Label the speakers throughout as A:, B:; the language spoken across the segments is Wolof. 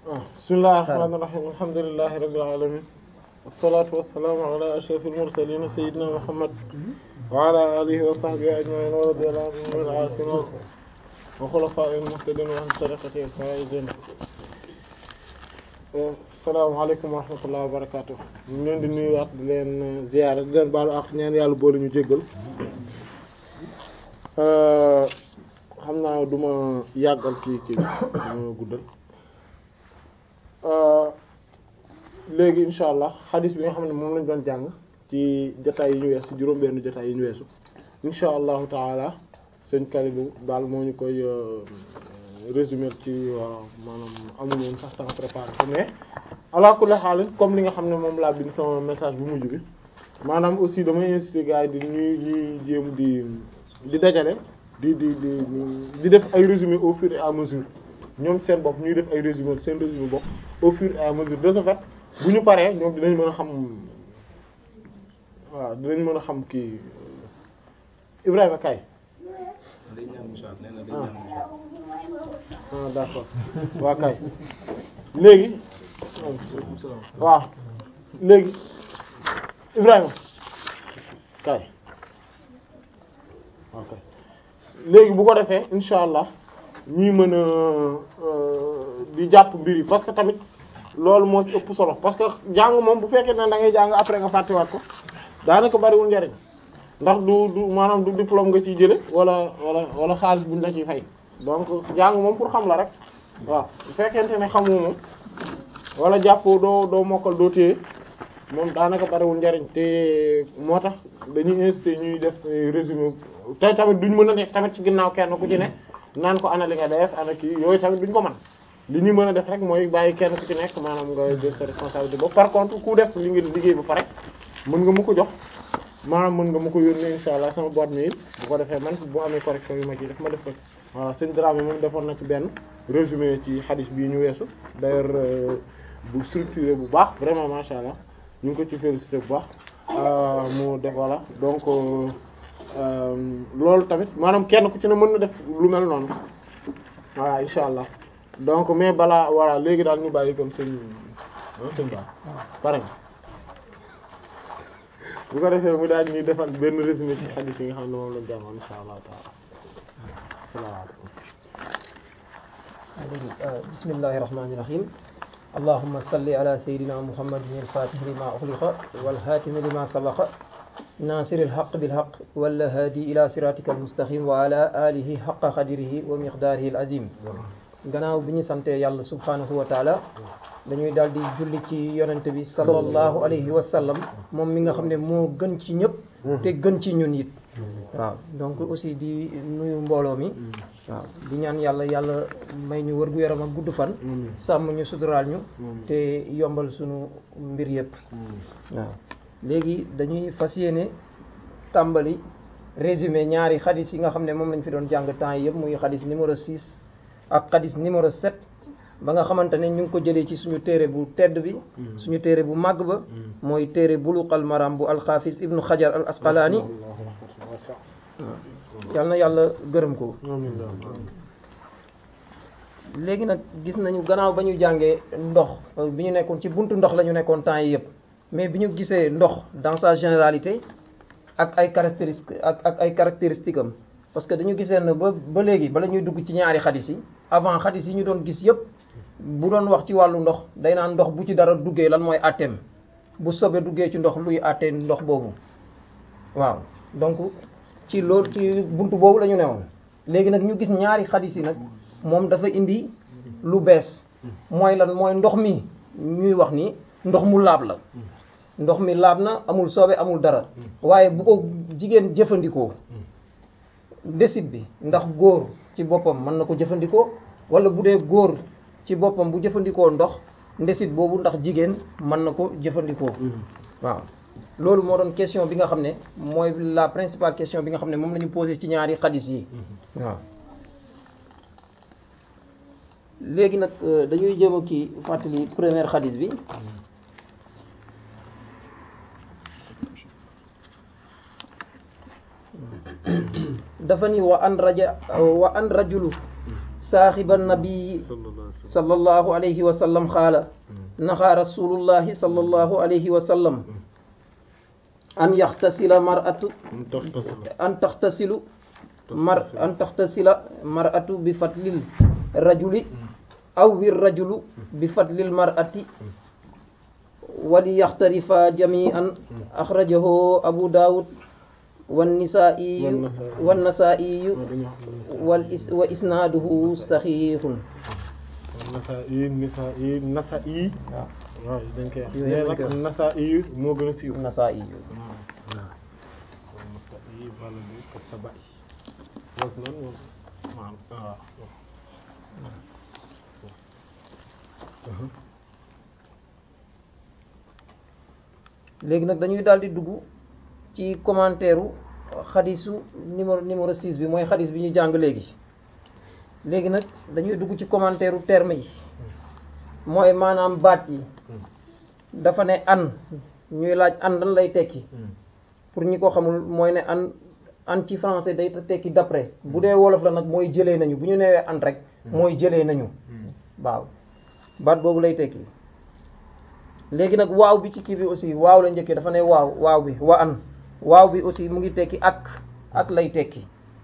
A: bismillahir rahmanir rahim alhamdulillahi rabbil alamin wassalatu wassalamu ala ashrafil mursalin sayyidina muhammad wa ala alihi wa sahbihi ajma'in wa radiyallahu anhum wa arifin wa khulafa'il muhtadin wa ahli tariqati al-faizin assalamu alaykum wa rahmatullahi wa barakatuh ñu ngi leen di nuyuwaat di leen ziyaara di leen baalu ak ñaan yàlla boole ñu jéggal xam naa duma yàggal kii kii duma guddal léegi insha allah xadis bi nga xam ne moom lañ doon jàng ci jotaay yi ñu weesu juróom benn jotaay yi ñu weesu insha allahu taala sëñ Kalidou daal moo ñu koy résumer ci waaw maanaam amuñu woon sax temps préparé ko mais ala kulli xaal comme li nga xam ne moom laa bind sama message bu mujj bi maanaam aussi damay inciter gars yi di ñuy ñuy jéem di di dajale di di di di def ay résumé au fur et à mesure ñoom seen bopp ñuy def ay résumé seen résumé bopp au fur et à mesure de ce fait bu ñu paree ñoom dinañ mën a xam waaw dinañ mën a xam kii Ibrahima kay ah d'accord waa kay léegi waaw léegi Ibrahima kay ok léegi bu ko defee insha allah ñii mën a di jàpp mbir yi parce que tamit loolu moo ci ëpp solo parce que jàng moom bu fekkee ne da ngay jàng après nga fàttewaat ko daanaka bariwul njariñ ndax du du maanaam du diplôme nga ciy jële wala wala wala xaalis buñ la ciy fay donc jàng moom pour xam la rek waaw bu fekkente ne xamoo moom wala jàppoo doo doo mokkal doo téye moom daanaka bariwul njariñ te moo tax dañuy incité ñuy def résumé tey tamit duñ mën a nekk tamit ci ginnaaw kenn ku ci ne naan ko ana li nga def ana kii yooyu tamit duñ ko mën li ñu mën a def rek mooy bàyyi kenn ku ci nekk maanaam nga jël sa responsabilité boobu par contre ku def li nga liggéey ba pare mën nga mu ko jox maanaam mën nga mu ko yónnee insha allah sama boîte mail bu ko defee man bu amee correction yu ma ci def ma def ko voilà sëñ Dramé moom defoon na ci benn résumé ci hadith bii ñu weesu d'ailleurs bu structuré bu baax vraiment macha allah ñu ngi ko ci félicité bu baax mu def voilà donc loolu tamit maanaam kenn ku ci ne mën na def lu mel noonu voilà insha allah donc mais balaa voilà léegi daal ñu bàyyi comme sëñ sëñ Ba pare bu ko defee mu daal ñuy defal benn résumé ci hadith yi nga xam ne moom lañ jàngoon insha allah taala asalaamaaleykum
B: bismillahi rahmaani rahim allahumma salli ala sayyidina muhammadin al-fatih lima ughliqa wal hatimi lima sabaqa nasir al-haqq bil haqq wal hadi ila siratika al-mustaqim wa ala alihi haqqa qadrihi wa miqdarihi al-azim gannaaw bi ñu sante yàlla subhanahu wa taala dañuy daal di julli ci yonente bi sallallahu alayhi wa sallam moom mi nga xam ne moo gën ci ñëpp te gën ci ñun it waaw donc aussi di nuyu mbooloo mi waaw di ñaan yàlla yàlla may ñu wër gu yaram ak gudd fan sàmm ñu suturaal ñu te yombal sunu mbir yëpp waaw léegi dañuy fas yéene tàmbali résumé ñaari xadis yi nga xam ne moom lañ fi doon jàng temps yi yëpp muy xadis numéro 6 ak xadis numéro 7 ba nga xamante ne ñu ngi ko jëlee ci suñu téere bu tedd bi suñu téere bu màgg ba mooy téere buluqal maram bu alxaafis ibnu xajar al asqalaani yal na yàlla gërëm ko léegi nag gis nañu gannaaw ba ñu jàngee ndox bi ñu nekkoon ci buntu ndox la ñu nekkoon temps yi yëpp mais bi ñu gisee ndox dans sa généralité ak ay caractéristiques ak ak ay caractéristiques am parce que dañu gisee ne ba ba léegi bala ñuy dugg ci ñaari xadis yi avant xadis yi ñu doon gis yëpp bu doon wax ci wàllu ndox day naan ndox bu ci dara duggee lan mooy àtteem bu sobe duggee ci ndox luy àttee ndox boobu waaw donc ci loolu ci buntu boobu la ñu newoon léegi nag ñu gis ñaari xadis yi nag moom dafa indi lu bees mooy lan mooy ndox mi ñuy wax ni ndox mu laab la ndox mi laab na amul soobe amul dara waaye bu ko jigéen jëfandikoo desit bi ndax góor ci boppam mën na ko jëfandikoo wala bu dee góor ci boppam bu jëfandikoo ndox ndesit boobu ndax jigéen mën na ko jëfandikoo waaw loolu moo doon question bi nga xam ne mooy la principale question bi nga xam ne moom la ñu posé ci ñaari xadis yi waaw léegi nag dañuy jëm a kii fàttali première xadis bi dafa ni wa an raja wa an rajulu saaxiba nabii sallallahu alayhi wa sallam xaala naxaa rasulullahi sallallahu alayhi wa sallam an yaxtasila mar'atu an taxtasilu mar an taxtasila mar'atu bi fatlil rajuli aw wir rajulu bi fatlil mar'ati wali yaxtarifa jami'an axrajahu abu daawud والنسائي والنسائي والإس وإسناده صحيح
A: Nasaa'i Nisaa'i Nasaa'i waaw dañ koy wax mais nag Nasaa'i moo gën a siiw
B: النسائي
A: Nasaa'i wala bi ko sabai was nan moom maam waaw
B: léegi nag dañuy daal di dugg ci commentaire u xadisu numéro numéro 6 bi mooy xadis bi ñu jàng léegi léegi nag dañuy dugg ci commentaire u terme yi mooy maanaam baat yi dafa ne an ñuy laaj an lan lay tekki pour ñi ko xamul mooy ne an an ci français day tekki d'après bu dee wolof la nag mooy jëlee nañu bu ñu newee an rek mooy jëlee nañu waaw baat boobu lay tekki léegi nag waaw bi ci kii bi aussi waaw la njëkkee dafa ne waaw waaw bi wa an waaw bi aussi mu ngi tekki ak ak lay tekki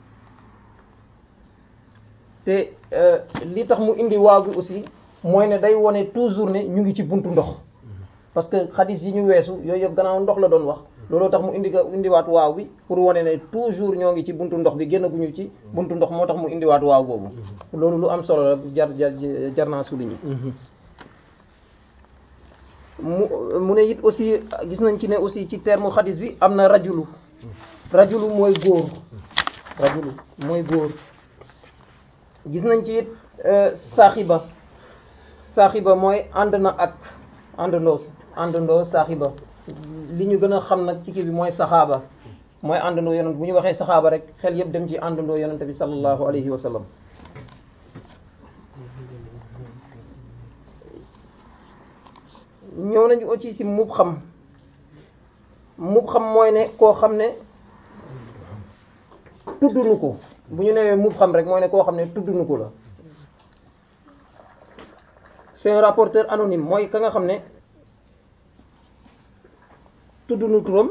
B: te li tax mu indi waaw bi aussi mooy ne day wone toujours ne ñu ngi ci buntu ndox parce que xadis yi ñu weesu yooyu yëpp gannaaw ndox la doon wax looloo tax mu indi ko indiwaat waaw bi pour wone ne toujours ñoo ngi ci buntu ndox bi génn guñu ci buntu ndox moo tax mu indiwaat waaw boobu loolu lu am solo la jar jar jar naa souligner mu mu ne it aussi gis nañ ci ne aussi ci terme xadis bi am na rajulu rajulu mooy góor rajulu mooy góor gis nañ ci it saaxiba saaxiba mooy ànd na ak àndandoo àndandoo saaxiba li ñu gën a xam nag ci kii bi mooy saxaaba mooy àndandoo yonent bu ñu waxee saxaaba rek xel yëpp dem ci àndandoo yonent bi sallallahu alayhi wa sallam ñëw nañu aussi ci mub xam mub xam mooy ne koo xam ne tuddunu ko bu ñu newee mub xam rek mooy ne koo xam ne tuddunu ko la c'est un rapporteur anonyme mooy ka nga xam ne tuddunu turam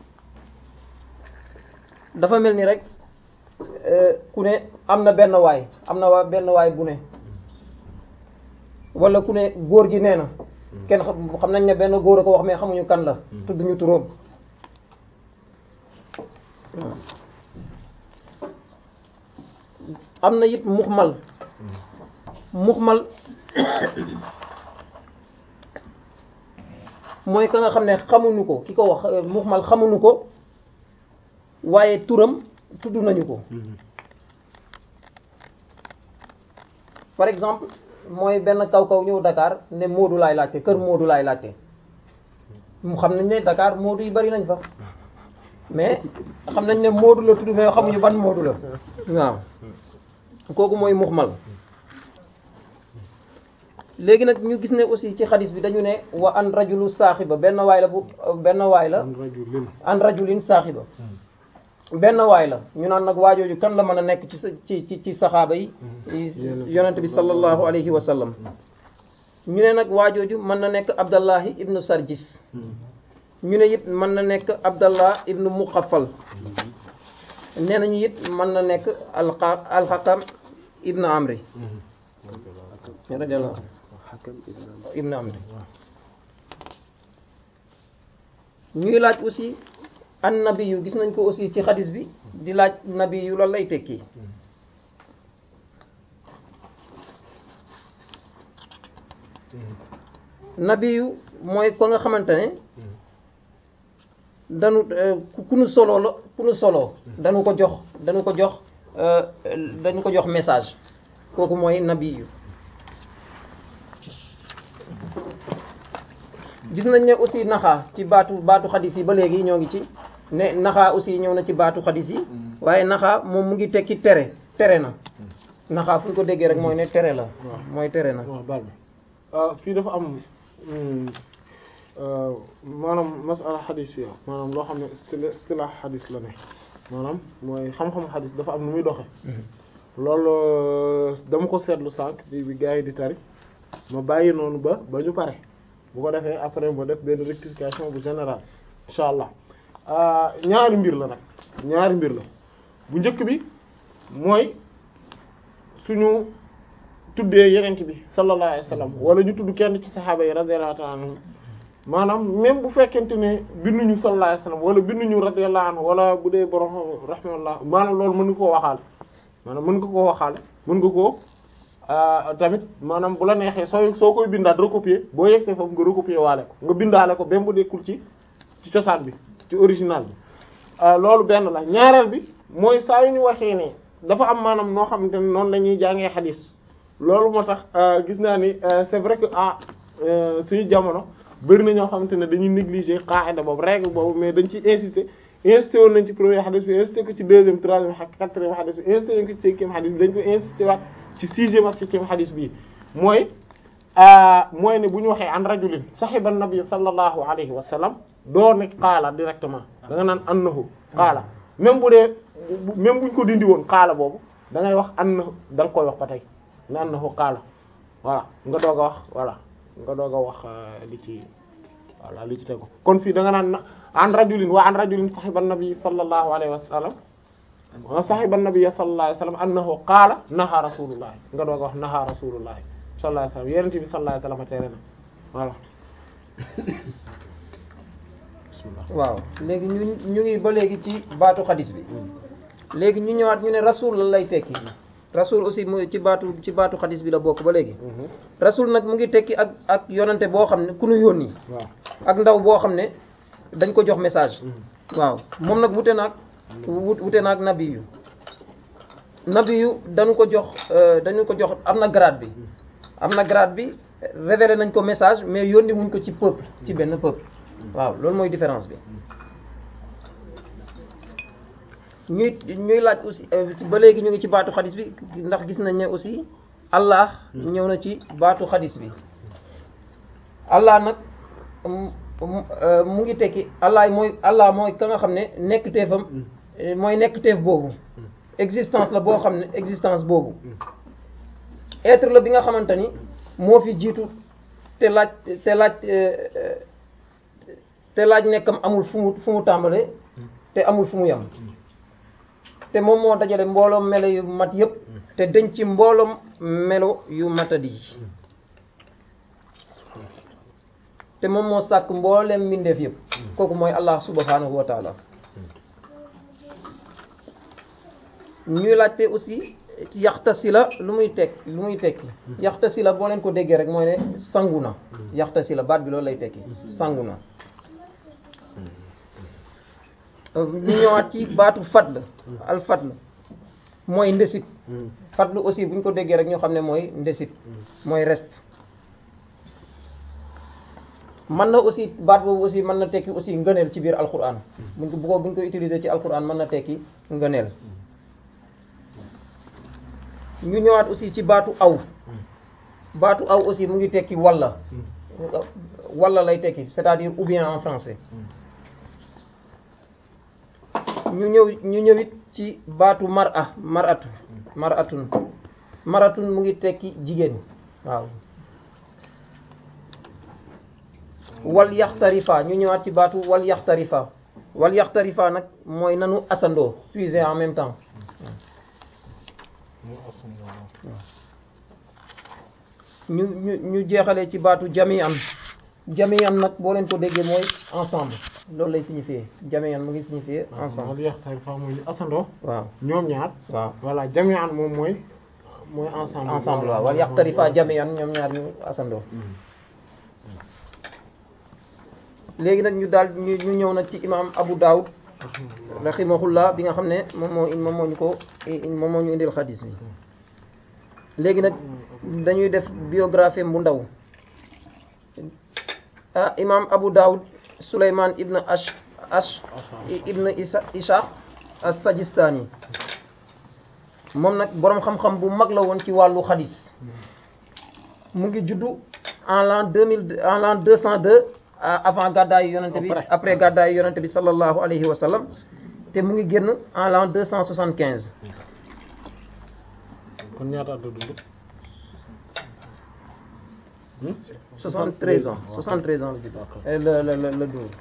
B: dafa mel ni rek ku ne am na benn waay am na waa benn waay bu ne wala ku ne góor gi nee na kenn xam nañ ne benn góor a ko wax mais xamuñu kan la tudd ñu turóom am na it muxmal muxmal mooy ka nga xam ne xamuñu ko ki ko wax muxmal xamuñu ko waaye turam tudd nañu ko par exemple mooy benn kaw kaw ñëw Dakar ne Moodu laay laajte kër Moodu laay laajte mu xam nañ ne Dakar Moodu yi bari nañ fa mais xam nañ ne Moodu la tudd mais xamuñu ban Moodu la waaw kooku mooy muxmal léegi nag ñu gis ne aussi ci xadis bi dañu ne wa an rajulu saaxiba benn waay la bu benn waay la an rajulin saaxiba benn waay la ñu naan nag waajooju kan la mën a nekk ci ci ci ci saxaaba yi yonent bi sallallahu alayhi wa sallam ñu ne nag waajooju mën na nekk abdallahi ibnu sarjis ñu ne it mën na nekk abdallah ibnu muqafal nee nañu it mën na nekk alqa alxakam ibnu amri radiyallahu ibnu amri ñuy laaj aussi an nabiyu gis nañ ko aussi ci xadis bi di laaj nabiyu lan lay tekki nabiyu mooy ko nga xamante ne danu ku nu solo la ku nu solo dañu ko jox dañu ko jox dañu ko jox message kooku mooy nabiyu gis nañ ne aussi naxaa ci baatu baatu xadis yi ba léegi ñoo ngi ci ne naxaa aussi ñëw na ci baatu xadis yi waaye naxaa moom mu ngi tekki tere tere na naxaa fu ñu ko déggee rek mooy ne tere la mooy tere na
A: waaw baal ma fii dafa am maanaam masala xadis yi maanaam loo xam ne istilaax xadis la ne maanaam mooy xam-xam xadis dafa am nu muy doxe loolu dama ko seetlu sànq ci bi gars yi di tari ma bàyyi noonu ba ba ñu pare bu ko defee après ma def benn rectification bu général incha allah ñaari mbir la nag ñaari mbir la bu njëkk bi mooy suñu tuddee yenent bi sallallahu alayhi wasallam wala ñu tudd kenn ci saxaaba yi radiyallahu ta'ala anhum maanaam même bu fekkente ne binduñu sallallahu alayhi wasallam wala binduñu radiyallahu anhu wala bu dee borom rahmatullah maanaam loolu mën nga koo waxaale maanaam mën nga koo waxaale mën nga koo tamit maanaam bu la neexee soo soo koy bindaat recopier boo yegsee foofu nga recopier waale ko nga bindaale ko même bu dekkul ci ci cosaan bi ci original bi loolu benn la ñaareel bi mooy saa yu ñu waxee ne dafa am maanaam noo xamante ne noonu la ñuy jàngee xadis loolu moo tax gis naa ni c'est vrai que ah suñu jamono bëri na ñoo xamante ne dañuy négliger qaida boobu règle boobu mais dañ ciy insister insisté woon nañ ci premier xadis bi insisté ko ci deuxième troisième ak quatrième xadis bi insisté nañ ko ci cinquième xadis bi dañ ko insisté waat ci sixième ak septième xadis bi mooy mooy ne bu ñu waxee an rajulin sahiba nabi sallallahu alayhi wa sallam doo ne qaala directement da nga naan annahu qaala même bu dee même buñ ko dindi woon qaala boobu da ngay wax annahu da nga koy wax ba tey ne annahu qaala voilà nga doog a wax voilà nga doog a wax li ci voilà li ci tegu kon fii da nga naan an rajulin wa an rajulin sahiba nabi sallallahu alayhi wa sallam wa sahiba nabi sallallahu alayhi wa sallam annahu qaala naha rasulullah nga doog a wax naha rasulullah sallallahu alayhi wa sallam yenente bi sallallahu alayhi wa sallam tere na voilà
B: waaw léegi ñu ñu ngi ba léegi ci baatu xadis bi léegi ñu ñëwaat ñu ne rasul la lay tekki rasul aussi mu ci baatu ci baatu xadis bi la bokk ba léegi rasul nag mu ngi tekki ak ak yonante boo xam ne ku ñu yónni
A: waaw
B: ak ndaw boo xam ne dañ ko jox message waaw moom nag wute naag wute naag nabi yu nabi yu dañu ko jox dañu ko jox am na grade bi am na grade bi révélé nañ ko message mais yónni wuñ ko ci peuple ci benn peuple waaw loolu mooy différence bi ñuy ñuy laaj aussi ba léegi ñu ngi ci baatu xadis bi ndax gis nañ ne aussi Allah ñëw na ci baatu xadis bi Allah nag mu ngi tekki Allah mooy Allah mooy ka nga xam ne nekk teefam mooy nekk teef boobu existence la boo xam ne existence boobu être la bi nga xamante ni moo fi jiitu te laaj te laaj te laaj nekkam amul fu mu fu mu tàmbalee te amul fu mu yem te moom moo dajale mbooloom melo yu mat yëpp te denc ci mbooloom melo yu matadi yi te moom moo sàkk mbooleem mbindeef yëpp kooku mooy Allah subhanahu wa taala ñuy laajte aussi yaxtasi la lu muy tekk lu muy tekki yaxtasi la boo leen ko déggee rek mooy ne sangu na yaxtasi la baat bi loolu lay tekki sangu na ñu ñëwaat ci baatu fadl al fadl mooy ndesit fadl aussi bu ñu ko déggee rek ñoo xam ne mooy ndesit mooy reste mën na aussi baat boobu aussi mën na tekki aussi ngëneel ci biir alquran buñ ko bu ko buñ ko utiliser ci alquran mën na tekki ngëneel ñu ñëwaat aussi ci baatu aw baatu aw aussi mu ngi tekki walla walla lay tekki c'est-à-dire ou bien en français ñu ñëw ñu ñëwit ci baatu mar'a mar'atu mar'atun mar'atun mu ngi tekki jigéen waaw wal yaxtarifa ñu ñëwaat ci baatu wal yaxtarifa wal yaxtarifa nag mooy nanu asandoo puiser en même temps ñu ñu ñu jeexalee ci baatu jami'an jami'an nag boo leen ko déggee mooy ensemble loolu lay signifier jami'an mu ngi signifier ensemble
A: wal yaxtarifa mooy ñu asandoo
B: waaw
A: ñoom ñaar
B: waaw
A: voilà jami'an moom mooy mooy ensemble
B: ensemble waaw wal yaxtarifa jami'an ñoom ñaar ñu asandoo léegi nag ñu daal ñu ñu ñëw nag ci imam Abu Dawud rahimahullah bi nga xam ne moom moo moom moo ñu ko moom moo ñu indil xadis bi léegi nag dañuy def biographie bu ndaw ah imam Abu Dawud Souleymane ibn Ash Ash ibn Isa Ishaq as-Sajistani moom nag boroom xam-xam bu mag la woon ci wàllu xadis mu ngi juddu en l'an deux mille en l'an deux cent deux avant gàddaayu yonente bi après gàddaayu yonente bi sallallahu alayhi wa sallam te mu ngi génn en l'an deux cent soixante quinze
A: kon ñaata at la dund
B: 73 ans 73 ans la judd Eh, la la la la dund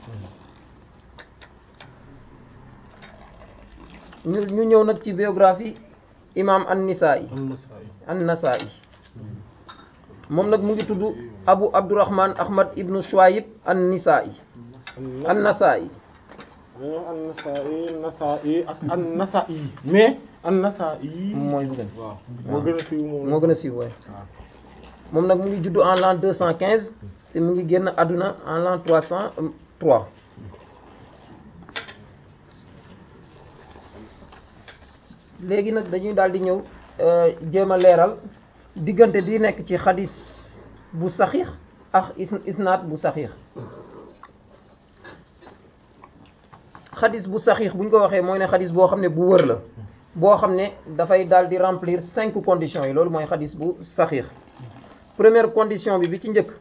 B: ñu ñu ñëw nag ci biographie imam an-Nisa'i an-Nasa'i moom nag mu ngi tudd Abu Abdurrahman Ahmad ibnu Shuayb an-Nisa'i an-Nasa'i
A: an-Nasa'i Nasa'i ak an-Nasa'i mais an-Nasa'i
B: mooy bu gën
A: waaw moo gën a siiw moom
B: moo gën a siiw waaye
A: waaw
B: moom nag mu ngi juddu en l'an 215 te mu ngi génn àdduna en l'an 303 léegi nag dañuy daal di ñëw euh, jéem a leeral diggante bi nekk ci xadis bu saxiix ak is isnaat bu saxiix xadis bu saxiix bu ñu ko waxee mooy ne xadis boo xam ne bu wër la boo xam ne dafay daal di remplir cinq conditions yi loolu mooy xadis bu saxiix première condition bi bi ci njëkk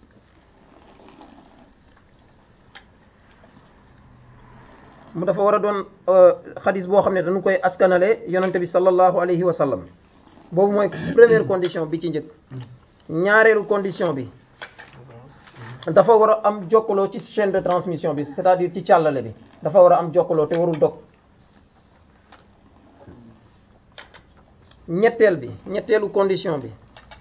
B: mu dafa war a doon xadis boo xam ne dañu koy askanale yonante bi sallallahu alayhi wa sallam boobu mooy première condition bi ci njëkk ñaareelu condition bi dafa war a am jokkaloo ci chaîne de transmission bi c'est-à-dire ci càllale bi dafa war a am jokkaloo te warul dog ñetteel bi ñetteelu condition bi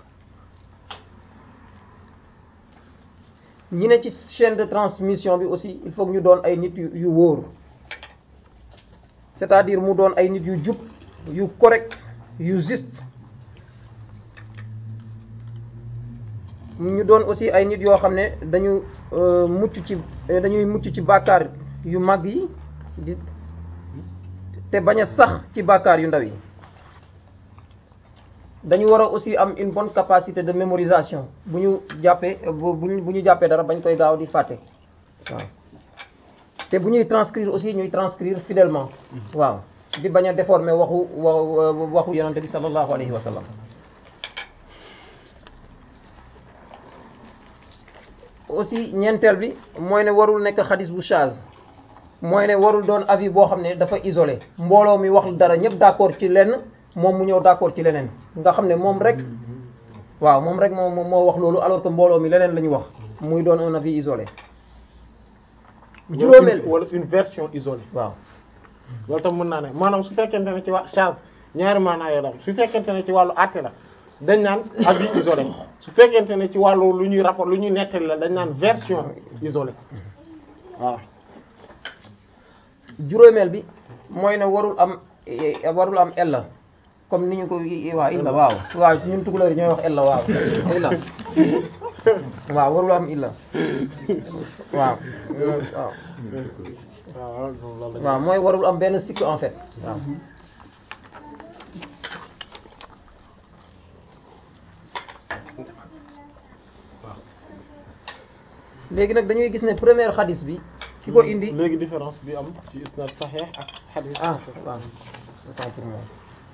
B: ñi ne ci chaîne de transmission bi aussi il faut que ñu doon ay nit yu yu wóor c'est-à-dire mu doon ay nit yu jub yu correct yu juste ñu doon aussi ay nit yoo xam ne dañu euh, mucc ci euh, dañuy mucc ci bàkkaar yu mag yi di te bañ a sax ci bàkkaar yu ndaw yi dañu war a aussi am une bonne capacité de mémorisation bu ñu jàppee bu bu ñu bu ñu jàppee dara bañ koy gaaw di fàtte waaw te bu ñuy transcrire aussi ñuy transcrire fidèlement waaw di bañ a déformer waxu wa waxu yonante bi sallallahu alayhi wa sallam aussi ñeenteel bi mooy ne warul nekk xadis bu chaz mooy ne warul doon avis boo xam ne dafa isolé mbooloo mi wax dara ñëpp d'accord ci lenn moom mu ñëw d'accord ci leneen nga xam ne moom rek waaw moom rek moo moo wax loolu alors que mbooloo mi leneen la ñu wax muy doon un avis isolé juróomeel bi
A: wala une version isolée
B: waaw
A: loolu tam mën naa ne maanaam su fekkente ne ci wa charge ñaari maanaa yoo am su fekkente ne ci wàllu àtte la dañ naan avis isolé su fekkente ne ci wàllu lu ñuy rapport lu ñuy nettali la dañ naan version isolée waaw
B: juróomeel bi mooy ne warul am eh, warul am ella comme ni ñu ko waaw illa waaw waaw ñun tukulóor yi ñooy wax ella waaw illa waaw warul am illa waaw waaw
A: waaw loolu la
B: waaw mooy warul am benn sikk en fait waaw léegi nag dañuy gis ne première xadis bi ki ko indi
A: léegi différence bi am ci isnad sahih ak hadith
B: ah waaw autant pour moi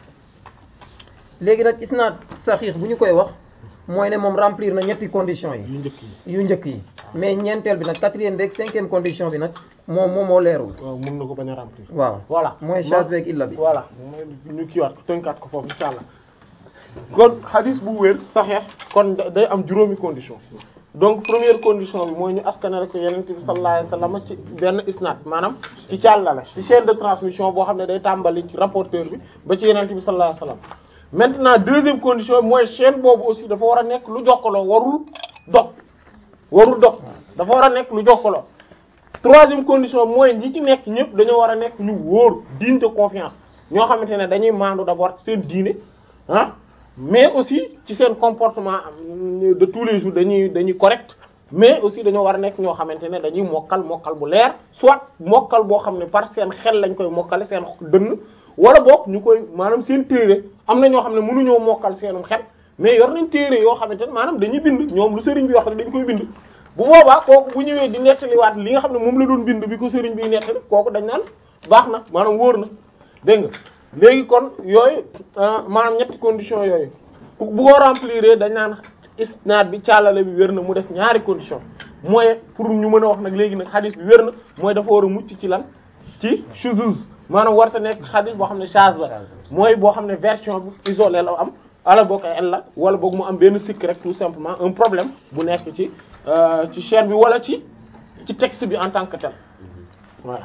B: léegi nag isnaad saxiix bu ñu koy wax mooy ne moom remplir na ñetti conditions yi
A: yu njëkk yi
B: yu njëkk yi mais ñeenteel bi nag quatrième beeg cinquième condition bi nag moom moom moo leerul
A: waaw mën na ko bañ a remplir
B: waaw
A: voilà
B: mooy charge beeg illa bi
A: voilà ñu kiiwaat ko tënkaat ko foofu insha allah kon hadith bu wér saxeex kon da- day am juróomi condition donc première condition bi mooy ñu askanale ko yenente bi sallallahu alayhi wasallam ci benn isnad maanaam ci càllale ci chaîne de transmission boo xam ne day tàmbali ci rapporteur bi ba ci yenente bi sallallahu alayhi wasallam maintenant deuxième condition bi mooy chaîne boobu aussi dafa war a nekk lu jokkaloo warul dog warul dog dafa war a nekk lu jokkaloo troisième condition mooy ñi ci nekk ñëpp dañoo war a nekk ñu wóor digne de confiance ñoo xamante ne dañuy maandu d'abord seen diine ah mais aussi ci seen comportement de tous les jours dañuy dañuy correct mais aussi dañoo war a nekk ñoo xamante ne dañuy mokkal mokkal bu leer soit mokkal boo xam ne par seen xel lañ koy mokkale seen dënn wala boog ñu koy maanaam seen téere am na ñoo xam ne mënuñoo mokkal seenum xel mais yor nañ téere yoo xamante ne maanaam dañuy bind ñoom lu sëriñ bi wax rek dañ koy bind bu boobaa kooku bu ñëwee di nettaliwaat li nga xam ne moom la doon bind bi ko sëriñ bi nettali kooku dañ naan baax na maanaam wóor na dégg nga léegi kon yooyu maanaam ñetti condition yooyu ku bu ko remplir dañ naan isnaad bi càllale bi wér na mu des ñaari condition mooy pour ñu mën a wax nag léegi nag xadis bi wér na mooy dafa war a mucc ci lan ci shuzuz maanaam war ta nekk xadis boo xam ne chaz la mooy boo xam ne version bi isolée la am ala boog ay ella wala boog mu am benn sikk rek tout simplement un problème bu nekk ci ci chaîne bi wala ci ci texte bi en tant que tel voilà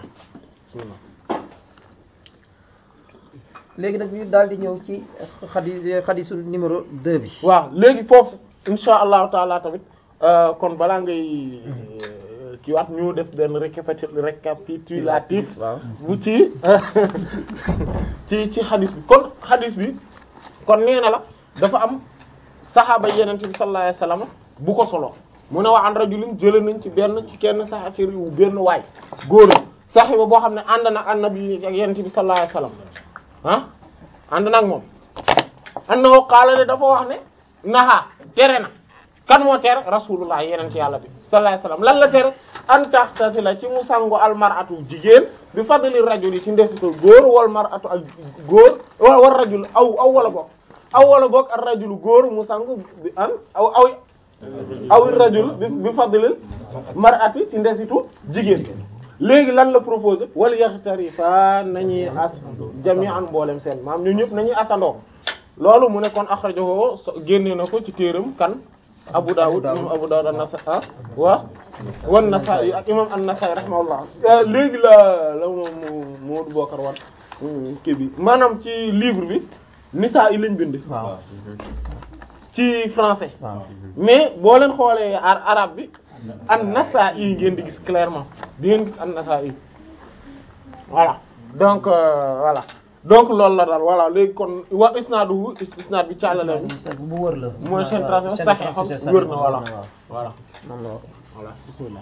B: léegi nag ñu daal di ñëw ci xadi xadisu numéro 2 bi.
A: waaw léegi foofu insha allahu taala tamit kon balaa ngay kii waat ñu def benn récapitulatif
B: waaw
A: bu ci ci ci xadis bi kon xadis bi kon nee na la dafa am saxaaba yenente bi sallallahu alayhi wasallam bu ko solo mu ne waa an rajulin jële nañ ci benn ci kenn sax ci wu benn waay góor saxiba boo xam ne ànd na annabi ak yenente bi sallallahu alayhi wasallam ah ànd nag moom annahu qaala ne dafa wax ne naha tere na kan moo tere rasulullah yeneen ci yàlla bi sallallahu alayhi wasallam lan la tere an taxtasila ci mu sangu almaratu jigéen bi fadli rajuli ci ndesital góor wal maratu ak góor wa war rajul aw aw wala bokk aw wala bokk ar rajulu góor mu sangu bi an aw aw aw rajul bi bi fadli marati ci ndesitu jigéen léegi lan la proposé wala yaxtarifa nañuy as jami'an mboolem seen maam ñu ñëpp nañuy asandoo loolu mu ne kon akhrajahu génne na ko ci téeram kan Abu Dawud imam Abu Dawud an-Nasa'i wa wan Nasa'i ak imam an-Nasa'i rahimahullah léegi la la moom Modou Bokar wan kii bi maanaam ci livre bi Nisa'i lañ bind
B: waaw
A: ci français
B: waaw
A: mais boo leen xoolee ar arabe bi an-Nasa'i ngeen di gis clairement di ngeen gis an-Nasa'i voilà donc euh, voilà donc loolu la daal voilà léegi kon wa isnaaduhu isnaad bi càllale bi
B: bu wër la.
A: mooy seen trace saxee xam wër na voilà voilà
B: moom la wax.
A: voilà bismillah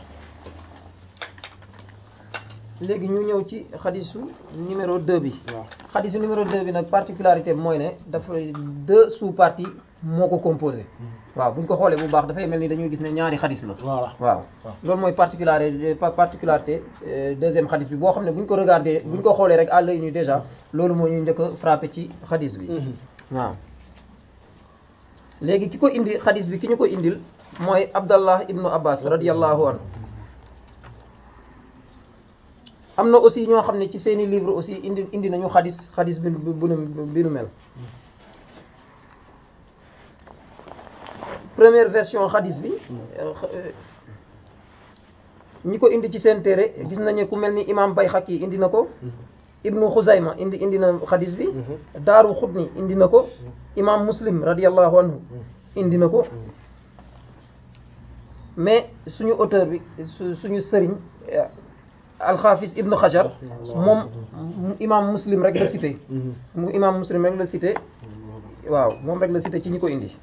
B: léegi ñu ñëw ci xadisu numéro 2 bi.
A: waaw
B: xadisu numéro 2 bi nag particularité bi mooy ne dafa deux sous-parties moo ko composé. waaw bu ñu ko xoolee bu baax dafay mel ni dañuy gis ne ñaari xadis la.
A: voilà
B: waaw loolu mooy particularité particularité euh, deuxième xadis bi boo xam ne bu ñu ko regardé bu ñu ko xoolee rek à l'œil nu déjà loolu moo ñuy njëkk a frappé ci xadis bi. waaw léegi ki ko indi xadis bi ki ñu ko indil mooy Abdallah ibnu Abbas radiyallahu anhu am na aussi ñoo xam ne ci seeni livre aussi indi indi nañu xadis xadis bi bu bu bi nu mel première version xadis bi ñi ko indi ci seen téere gis nañu ku mel ni imam Bayhaqi indi na ko ibnu Xuzayma indi indi na xadis bi daaru xutni indi na ko imam Muslim radiyallahu anhu indi na ko mais suñu auteur bi su suñu sëriñ alxaafis ibnu Xajar moom imam Muslim rek la cité mu imam Muslim rek la cité waaw moom rek la cité ci ñi ko indi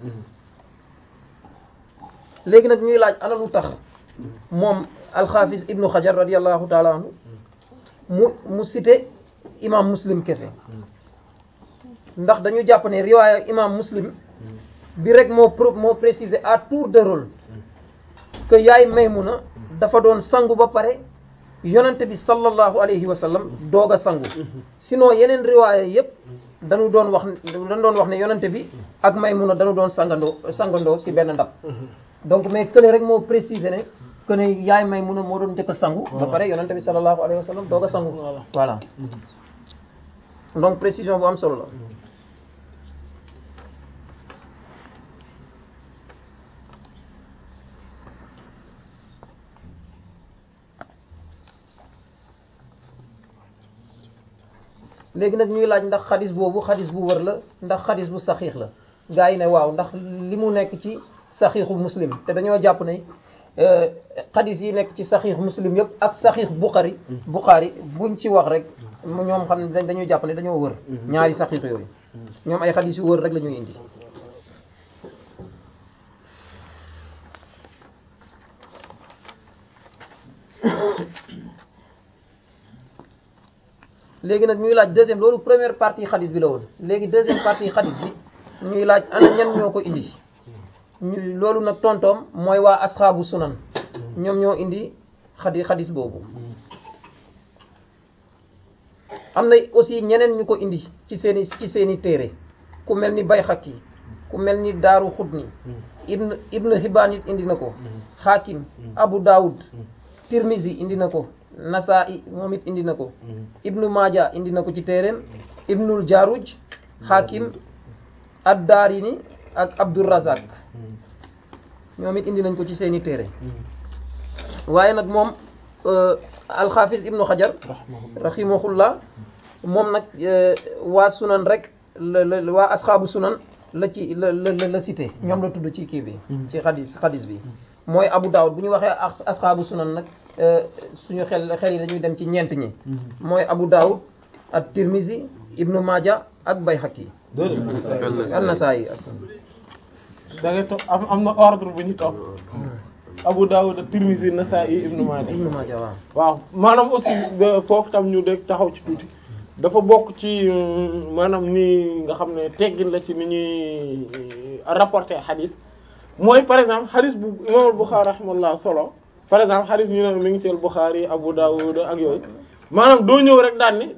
B: léegi nag ñuy laaj ana lu tax moom alxaafis ibnu Xajar radiyallahu taala anhu mu mu cité imam Muslim kese ndax dañu jàpp ne riwaaya imam Muslim bi rek moo pro moo préciser à tour de rôle que yaay Maymuna dafa doon sangu ba pare yonente bi sallallahu alayhi wa sallam doog a sangu sinon yeneen riwaaya yépp dañu doon wax dañu doon wax ne yonente bi ak Maymuna dañu doon sangandoo sangandoo ci benn ndab donc mais kële rek moo préciser ne que ne yaay Maymuna moo doon njëkk a sangu ba pare yonente bi sallallahu alayhi wa sallam doog a sangu voilà donc précision bu am solo la léegi nag ñuy laaj ndax xadis boobu xadis bu wër la ndax xadis bu saxiix la gaa yi ne waaw ndax li mu nekk ci saxiixu muslim te dañoo jàpp ne xadis yi nekk ci saxiix muslim yëpp ak saxiix buxari buxaari buñ ci wax rek ñoom xam ne dañuy jàpp ne dañoo wër ñaari saxiix yooyu ñoom ay xadis yu wër rek la ñuy indi léegi nag ñuy laaj deuxième loolu première partie xadis bi la woon léegi deuxième partie xadis bi ñuy laaj ana ñan ñoo ko indi ñu loolu nag tontoom mooy waa asxaabu sunan ñoom ñoo indi xadi xadis boobu am na aussi ñeneen ñu ko indi ci seeni ci seeni téere ku mel ni Bayhaqi ku mel ni Daaru Xudni ibn ibn Hibaan it indi na ko Hakim Abu Dawud Tirmizi indi na ko Nasaa'i moom it indi na ko ibnu Maaja indi na ko ci téereem ibnul Jaaruj Hakim ad-Daarimi ak Abdurrazak ñoom it indi nañ ko ci seeni téere waaye nag moom alxaafis ibnu xajar rahimahullah moom nag waa sunan rek la la waa asxaabu sunan la ci la la la cité ñoom la tudd ci kii bi ci xadis xadis bi mooy abu daawud bu ñu waxee as asxaabu sunan nag suñu xel xel yi dañuy dem ci ñeent ñi mooy abu daawud at tirmizi ibnu maaja ak bayhaqi an-nasaa'i
A: da ngay topp am am na ordre bu ñu topp Abu Dawud Tirmidhi Nasa'i Ibn Majah
B: ibnu maaja waaw
A: waaw maanaam aussi foofu tam ñu dégg taxaw ci tuuti dafa bokk ci maanaam ni nga xam ne teggin la ci ni ñuy rapporter xadis mooy par exemple xadis bu imam al-Bukhari rahimahullah solo par exemple xadis ñu ne mi ngi ci al-Bukhari Abu Dawud ak yooyu maanaam doo ñëw rek daan ni